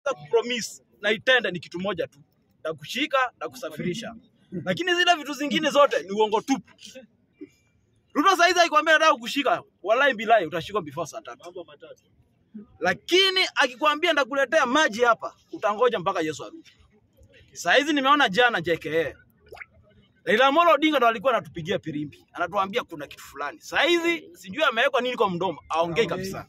kupromise na itende ni kitu moja tu, na kushika na kusafirisha, lakini zile vitu zingine zote ni uongo tupu. Ruto saizi akikwambia nataka kukushika, wallahi bilahi utashikwa before saa tatu, lakini akikwambia ndakuletea maji hapa, utangoja mpaka Yesu arudi. Saizi nimeona jana JKA Raila Amolo Odinga ndo alikuwa anatupigia pirimbi, anatuambia kuna kitu fulani. Saizi sijui amewekwa nini kwa mdomo, aongei kabisa.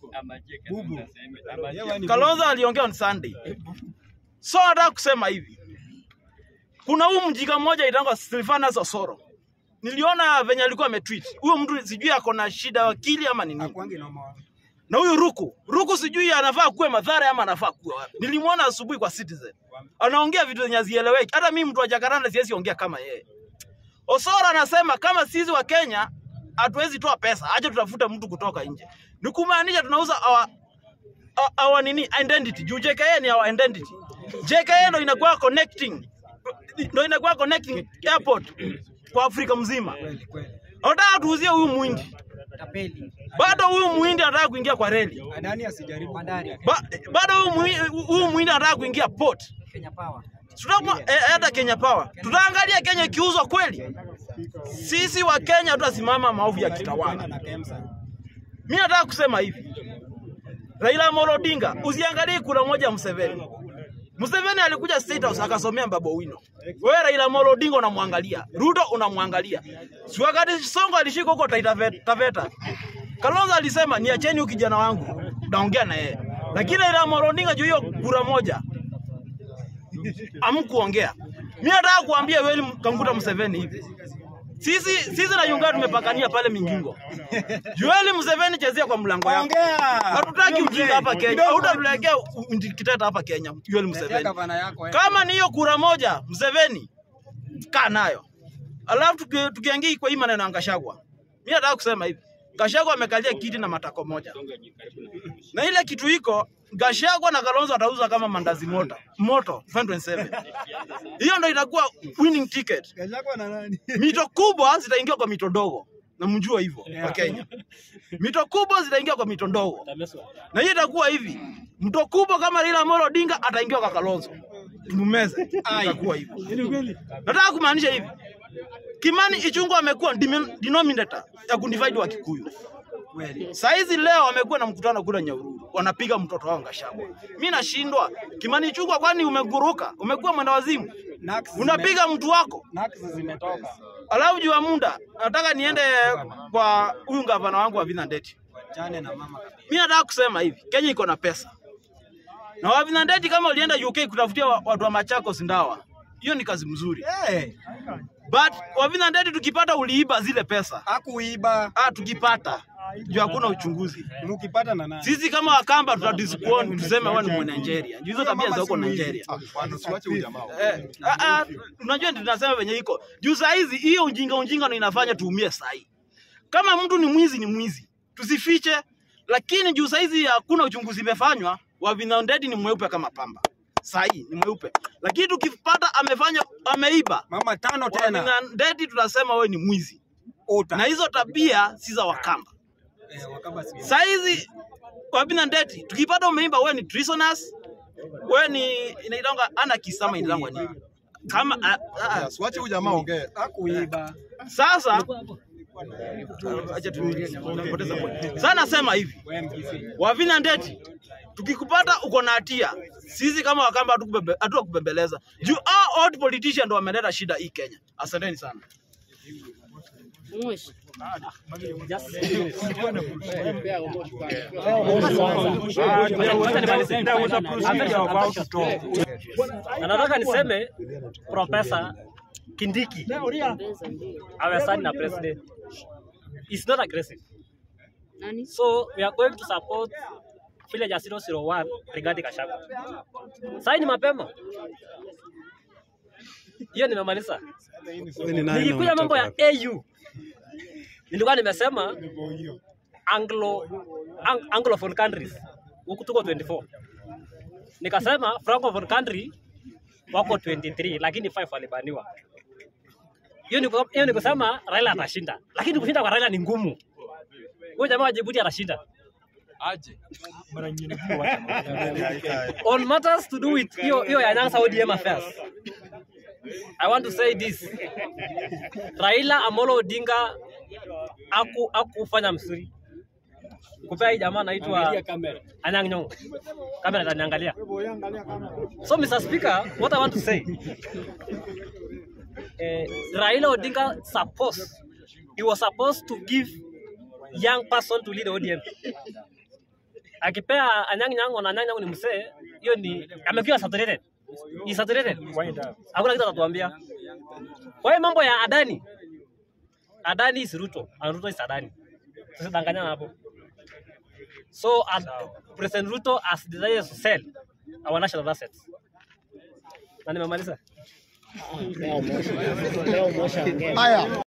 Kalonzo aliongea on Sunday. So nataka kusema hivi, kuna huyu mjinga mmoja itangwa Silvanus Osoro. Niliona venye alikuwa ametweet. Huyo mtu sijui ako na shida ya akili ama ni nini. Akwangi na mawa. Na huyu Ruku, Ruku sijui anafaa kuwe Mathare ama anafaa kuwe wapi. Nilimwona asubuhi kwa Citizen. Anaongea vitu zenye hazieleweki. Hata mimi mtu wa Jakaranda siwezi ongea kama yeye. Osoro anasema kama sisi wa Kenya hatuwezi toa pesa, acha tutafute mtu kutoka nje. Ni kumaanisha tunauza our, our, our nini identity. Juu JKA ni our identity. JKA ndo inakuwa connecting ndo inakuwa connecting airport kwa Afrika mzima. Kweli kweli. Nataka tuuzie huyu muhindi. Tapeli. Bado huyu muhindi anataka kuingia kwa reli. Nani asijaribu bandari? Ba, bado huyu muhi- huyu muhindi anataka kuingia port. Kenya Power. Tutakuwa eh, hata Kenya Power. Tutaangalia Kenya ikiuzwa kweli. Sisi wa Kenya tutasimama maovu ya kitawala. Na Kemsa. Mimi nataka kusema hivi. Raila Amolo Odinga, usiangalie kura moja ya Museveni. Museveni alikuja State House akasomea Babu Owino. Wewe Raila Amolo Odinga unamwangalia, Ruto unamwangalia. Si wakati Songo alishika huko Taita Ve- Taveta. Kalonzo alisema niacheni huyu kijana wangu, naongea na yeye. Lakini Raila Amolo Odinga juu hiyo kura moja amkuongea. Mimi nataka kuambia Yoweri Kaguta Museveni hivi. Sisi sisi na Uganda tumepakania pale Mingingo. Yoweri Museveni chezea kwa mlango yako. Ongea. Hatutaki ujinga hapa Kenya. Kidogo. Hautatuletea kiteta hapa Kenya, Yoweri Tetea Museveni. gavana yako eh. Kama ni hiyo kura moja, Museveni kaa nayo. Alafu tuki- tukiingia kwa hii maneno ya Gachagua. Mimi nataka kusema hivi. Gachagua amekalia kiti na matako moja. Na ile kitu iko Gachagua na Kalonzo atauza kama mandazi moto. Moto 2027. Hiyo ndio itakuwa winning ticket. Gachagua na nani? Mito kubwa zitaingia kwa mito ndogo. Na mjua hivyo kwa Kenya. Mito kubwa zitaingia kwa mito ndogo. Na hiyo itakuwa hivi. Mto kubwa kama Raila Amolo Odinga ataingia kwa Kalonzo. Tumumeze. Itakuwa hivyo. Nataka kumaanisha hivi. Kimani Ichung'wah amekuwa dimi- denominator ya kudivide wa Kikuyu. Kweli. Saizi leo wamekuwa na mkutano kule Nyahururu, wanapiga mtoto wao Gachagua. Mimi nashindwa. Kimani Ichung'wah, kwani umeguruka? Umekuwa mwenda wazimu? Nax zime- Unapiga mtu wako Nax zimetoka. Alafu juu ya muda nataka niende kwa huyu gavana wangu wa Vinza Ndeti. Chane na mama kabisa. Mimi nataka kusema hivi, Kenya iko na pesa. Na wa Vinza Ndeti kama ulienda UK kutafutia wa- watu wa Machakos ndawa, hiyo ni kazi mzuri. Eh, But wa Vinza Ndeti tukipata uliiba zile pesa. hakuiba. Ah, tukipata juu hakuna uchunguzi. Mkipata na nani? Sisi kama Wakamba tutadisquon tuseme wewe ni mwa Nigeria. Juu hizo tabia za huko Nigeria. Eh, ah, ah, unajua ndio tunasema venye iko. Juu saa hizi hiyo ujinga ujinga ndio inafanya tuumie saa hii. Kama mtu ni mwizi ni mwizi. Tusifiche. Lakini juu saa hizi hakuna uchunguzi imefanywa, Wavina Ndeti ni mweupe kama pamba. Saa hii ni mweupe. Lakini tukipata amefanya ameiba. Mama tano tena. Wavina Ndeti tunasema wewe ni mwizi. Ota. Na hizo tabia si za Wakamba. Eh, wakaba si. Saa hizi Wavina Ndeti tukipata umeiba wewe ni treasonous. Wewe ni inaitanga anarchist ama inaitangwa nini? Kama ah, ah, Siwache huyu jamaa ongee. Hakuiba. Sasa acha tunapoteza point. Sasa nasema hivi, Wewe MPC. Wavina Ndeti, tukikupata uko na hatia, sisi kama Wakamba hatukubembe- hatukubembeleza juu hao old politician ndo wameleta shida hii Kenya. Asanteni sana. Mwish. Na nataka niseme Profesa Kindiki Beza ndio. awe signed na president is not aggressive. Nani? So we are going to support Villager 001 Rigathi Gachagua. Saini mapema. Hiyo nimemaliza. Nikikuja mambo ya AU nilikuwa nimesema Anglo ang, Anglophone countries huku tuko 24. Nikasema Francophone country wako 23 lakini 5 walibaniwa. Hiyo ni hiyo ni kusema Raila atashinda. Lakini kushinda kwa Raila ni ngumu. Huyo jamaa wa Djibouti atashinda. aje on matters to do with hiyo hiyo ya Nyanza ODM affairs. I want to say this. Raila Amolo Odinga aku akufanya mzuri. Kupea hii jamaa anaitwa Anyang' Nyong'o. Kamera itaniangalia. So Mr. Speaker, what I want to say. Eh, Raila Odinga supposed he was supposed to give young person to lead ODM akipea Anyang' Nyong'o na Anyang' Nyong'o ni msee, hiyo ni amekiwa saturated. Ni saturated. Hakuna kitu atatuambia. Kwa hiyo mambo ya Adani. Adani is Ruto, and Ruto is Adani. Tusidanganyana hapo. So as President Ruto has decided to sell our national assets. Na nimemaliza. Haya.